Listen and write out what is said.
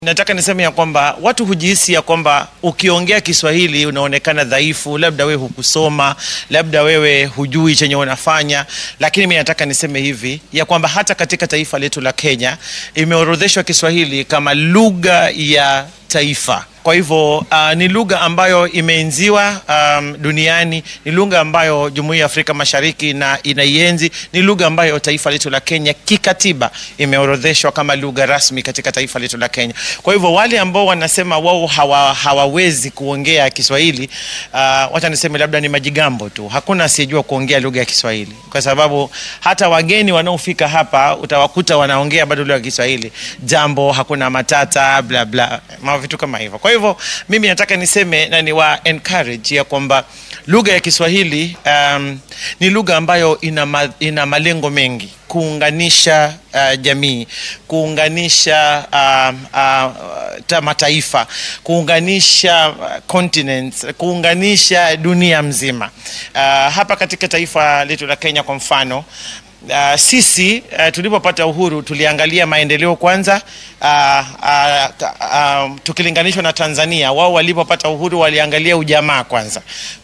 Nataka niseme ya kwamba watu hujihisi ya kwamba ukiongea Kiswahili unaonekana dhaifu, labda wewe hukusoma, labda wewe hujui chenye unafanya. Lakini mimi nataka niseme hivi ya kwamba hata katika taifa letu la Kenya imeorodheshwa Kiswahili kama lugha ya taifa. Kwa hivyo uh, ni lugha ambayo imeenziwa um, duniani, ni lugha ambayo Jumuiya ya Afrika Mashariki na inaienzi, ni lugha ambayo taifa letu la Kenya kikatiba imeorodheshwa kama lugha rasmi katika taifa letu la Kenya. Kwa hivyo wale ambao wanasema wao hawa, hawawezi kuongea Kiswahili uh, wacha niseme labda ni majigambo tu. Hakuna asiyejua kuongea lugha ya Kiswahili, kwa sababu hata wageni wanaofika hapa utawakuta wanaongea bado lugha ya Kiswahili, jambo hakuna matata, bla bla, ma vitu kama hivyo. Kwa hivyo mimi nataka niseme na ni wa encourage ya kwamba lugha ya Kiswahili um, ni lugha ambayo ina, ma, ina malengo mengi kuunganisha uh, jamii, kuunganisha uh, uh, ta mataifa, kuunganisha uh, continents, kuunganisha dunia mzima. Uh, hapa katika taifa letu la Kenya kwa mfano Uh, sisi uh, tulipopata uhuru tuliangalia maendeleo kwanza. Uh, uh, uh, tukilinganishwa na Tanzania, wao walipopata uhuru waliangalia ujamaa kwanza.